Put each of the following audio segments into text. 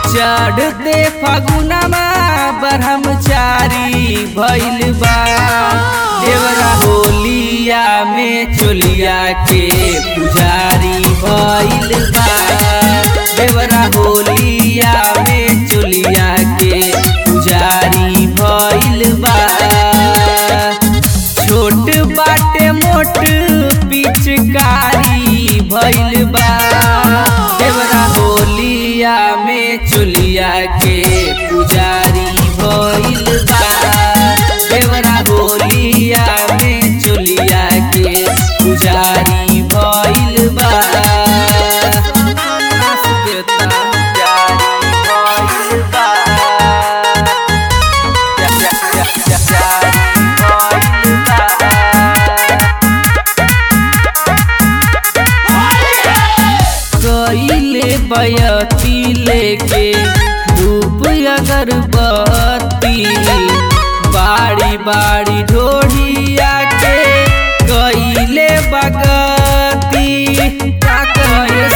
चढ़ते फगुनमा ब्रह्मचारी भइल बा देवरा होलिया में चोलिया के पुजारी भइल बा देवरा होलिया में चोलिया के पुजारी भइल बा छोट बाटे मोट पिचकारी भइल बा देवरा होलिया में चोलिया के पुजारी भइल बा देवरा होलिया में चोलिया के पुजारी भइल बा पुजारी भइल बा कइले बयती लेके धूप अगरबत्ती बाड़ी बाड़ी ढोढ़िया के कइले बगती का कहे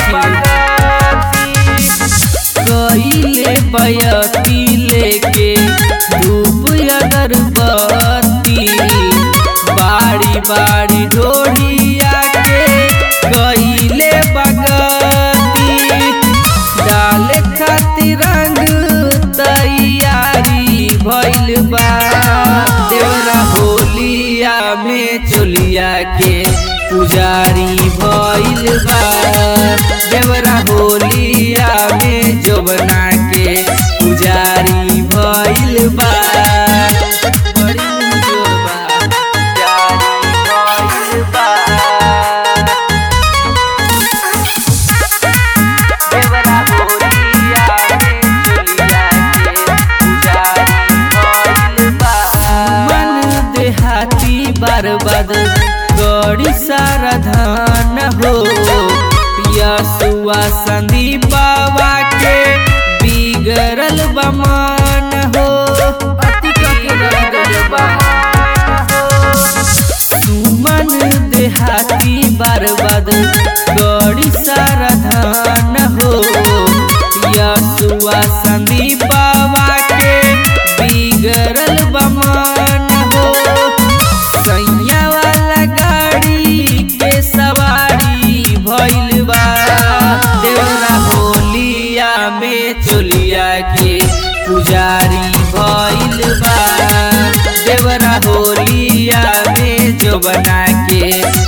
कइले बयती लेके धूप अगरबत्ती बाड़ी बाड़ी ढोढ़िया के कइले बगती डाले खातिर रंग तैयारी भइल बा देवरा होलिया में चोलिया के पुजारी भइल बा देवरा होलिया में जोबना के पुजारी भइल बा बड़ी जोबा पुजारी भइल बा देवरा होलिया में चोलिया के पुजारी भइल बा मन देहाती बर्बाद गड़ी सारा धान हो यसुआ संदीपावा के बिगड़ल बमान हो अति बिगड़ल बमान हो सुमन देहाती बर्बाद गड़ी सारा धान हो यसुआ संदीपावा के बिगड़ल बमान हो सैया वाला गाड़ी के सवारी भइल बा देवरा होलिया में चोलिया के पुजारी भइल बा देवरा होलिया में जो बना के